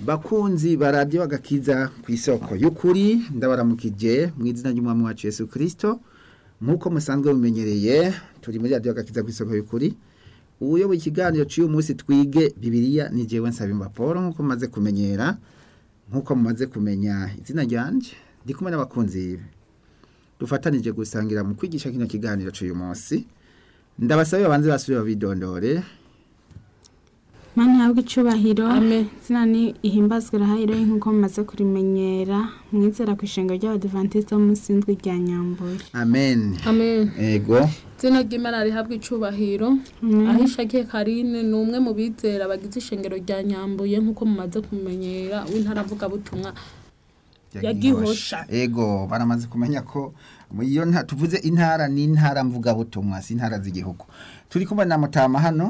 bakunzi baradiyo agakiza ku isoko y'ukuri ndabaramukije mu izina ry'umwami wacu Yesu Kristo nk'uko musanzwe mumenyereye turi muri radiyo agakiza ku isoko y'ukuri ubuyoboye ikiganiro cy'uyu munsi twige bibiliya ni jewe nsaba Paul nk'uko mumaze kumenyera nk'uko mumaze kumenya izina ryanje ndi kumwe n'abakunzi dufatanije gusangira mu kwigisha kino kiganiro cy'uyu munsi ndabasabe babanze basubire babidondore Mani habwe icubahiro Amen. zina ni ihimbazwe rahayiro nk'uko mumaze kurimenyera mwizera ku ishenga ry'abadivantiste munsi y'indwi rya nyambuye amen amen ego izina ry'imana rihabwa icubahiro aho ishakiye karine ni umwe mu bizera bagize ishengero rya nyambuye nk'uko mumaze kumenyera w'intara avugabutumwa Ya Gihosha. ego baramaze kumenya ko mu iyo nta tuvuze intara ni intara mvugabutumwa si intara z'igihugu turi kumwe na mutama hano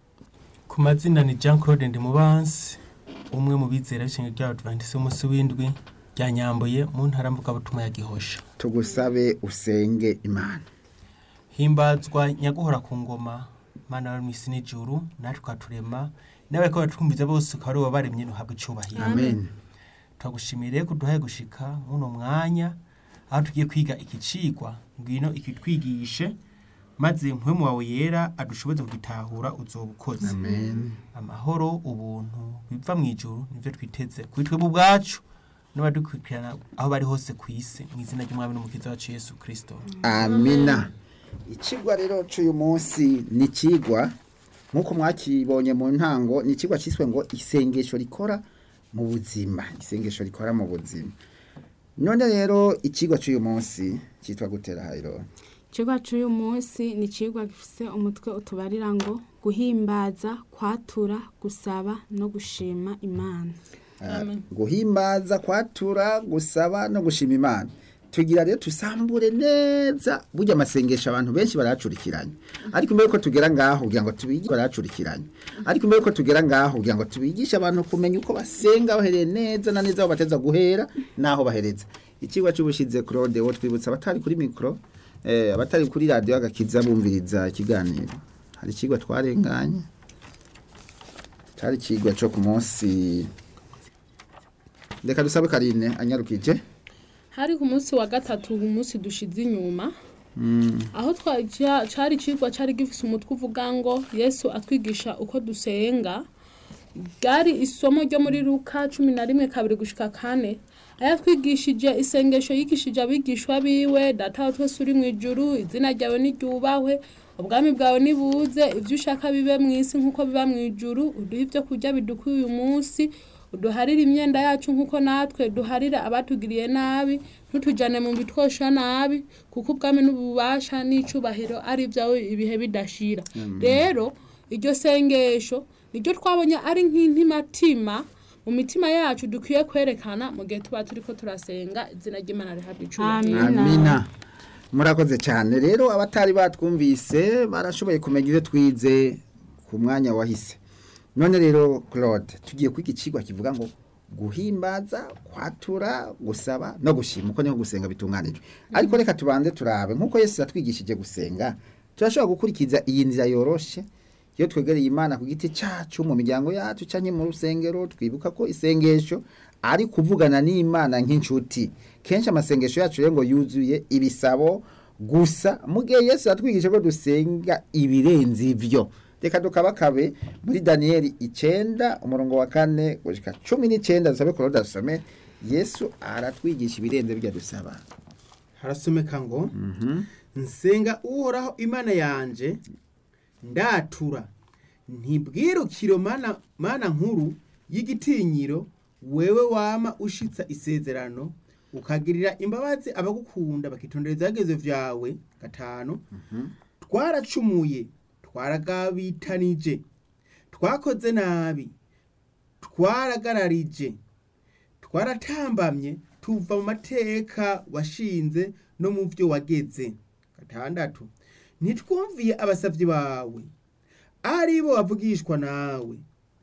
ku mazina ni jean claude ndimubansi umwe mu bizera b'ishinga ry'abadivantisi umunsi w'indwi rya nyambuye mu ntara mvugabutumwa ya gihosha tugusabe usenge imana himbazwa nyaguhora ku ngoma mana wari mu isi n'ijuru natwe ukaturema n'abariko batwumviza bose ukaba ari wowe baremye ntuhabwe icubahiro amen turagushimire ko duhaye gushika muno mwanya aho tugiye kwiga iki cigwa ngwino ikitwigishe maze mpwemu wawe yera adushoboze kugitahura uzoba ukoze amen amahoro ubuntu biva mu ijuru nivyo twiteze kuri twebwe ubwacu n'abadukurikirana aho bari hose ku isi mu izina ry'umwami n'umukiza wacu yesu kristo amina ikigwa rero cy'uyu munsi ni ikigwa nk'uko mwakibonye mu ntango ni ikigwa cyiswe ngo isengesho rikora mu buzima isengesho rikora mu buzima none rero ikigwa cy'uyu munsi cyitwa gutera hayiro ikigwa cy'uyu munsi ni ikigwa gifise umutwe utubarira ngo guhimbaza kwatura gusaba no gushima imana Amen. guhimbaza kwatura gusaba no gushima imana tugira rero tusambure neza burya amasengesho abantu benshi baracurikiranye ariko mbere ko tugera ngaho kugira ngo tubigishe baracurikiranye ariko mbere ko tugera ngaho kugira ngo tubigishe abantu kumenya uko basenga bahereye neza na neza aho bateza guhera n'aho bahereza ikigo cy'ubushize claude wo twibutsa abatari kuri mikoro eh, abatari kuri radiyo agakiza bumviriza ikiganiro hari ikigo twarenganye cyari ikigwa cyo ku munsi reka dusabe karine anyarukije hari ku munsi wa gatatu umunsi dushize inyuma aho twa- ca- cari icigwa cari gifise umutwe uvuga ngo yesu atwigisha uko dusenga bwari isomo ryo muri luka cumi na rimwe kabiri gushika kane aho yatwigishije isengesho yigishije abigishwa biwe data wa twese uri mu ijuru izina ryawe niryubahwe ubwami bwawe nibuze ibyo ushaka bibe mu isi nk'uko biba mu ijuru uduhe ibyo kurya bidukwiye uyu munsi uduharire imyenda yacu nk'uko natwe duharira abatugiriye nabi ntutujyane mu bitwosha nabi kuko ubwami n'ububasha n'icubahiro ari ibyawe ibihe bidashira rero iryo sengesho niryo twabonye ari nk'intimatima mu mitima yacu dukwiye kwerekana mu gihe tuba turi ko turasenga izina ry'imana rihabwa icubahiro Amen. amina murakoze cyane rero abatari batwumvise barashoboye kumenya ibyo twize ku mwanya wahise none rero claude tugiye kwiga ikigwa kivuga ngo guhimbaza kwatura gusaba no gushima uko niho gusenga bitunganijwe ariko reka tubanze turabe nk'uko yesu yatwigishije gusenga turashobora gukurikiza iyi nzira yoroshe iyo twegereye imana ku giti cyacu mu miryango yacu cyangwa mu rusengero twibuka ko isengesho ari kuvugana n'imana nk'inshuti kenshi amasengesho yacu rero ngo yuzuye ibisabo gusa mu gihe yesu yatwigishije ko dusenga ibirenze ibyo reka tukabakabe muri daniyeli icyenda umurongo wa kane gushyika cumi n'icyenda dusabe kuro dusome yesu aratwigisha ibirenze bijya dusaba harasomeka ngo nsenga uhoraho imana yanje ndatura ntibwirukiro mana, mana nkuru y'igitinyiro wewe wama ushitsa isezerano ukagirira imbabazi abagukunda bakitondera ibyageze vyawe gatanu twaracumuye twaragabitanije twakoze nabi twaragararije twaratambamye tuva mu mateka washinze no mu byo wageze gatandatu ntitwumviye abasavyi bawe ari bo bavugishwa nawe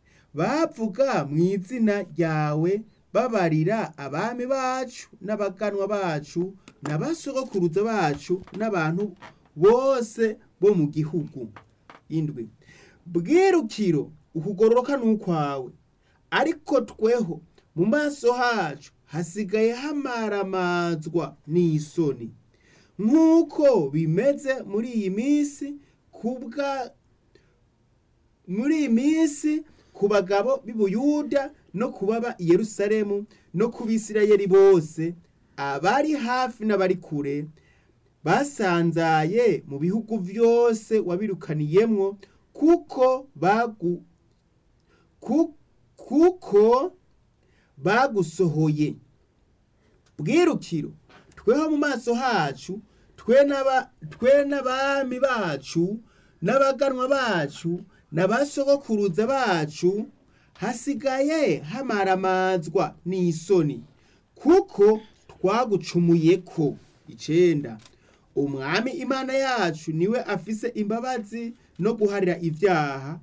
bavuga mu izina ryawe babarira abami bacu n'abaganwa bacu n'abasogokuruza bacu n'abantu bose bo mu gihugu indwi bwirukiro ukugororoka n'ukwawe ariko tweho mu maso hacu hasigaye hamaramazwa n'isoni nk'uko bimeze muri iyi minsi kubwa muri iyi minsi ku bagabo b'i Buyuda no ku baba i Yerusalemu no ku Bisirayeli bose abari hafi n'abari kure basanzaye mu bihugu byose wabirukaniyemwo kuko bagu ku- kuko bagusohoye bwirukiro tweho mu maso hacu twe n'aba- twe n'abami bacu n'abaganwa bacu n'abasogokuruza bacu hasigaye hamaramazwa n'isoni kuko twagucumuye ko icenda umwami imana yacu niwe afise imbabazi no guharira ibyaha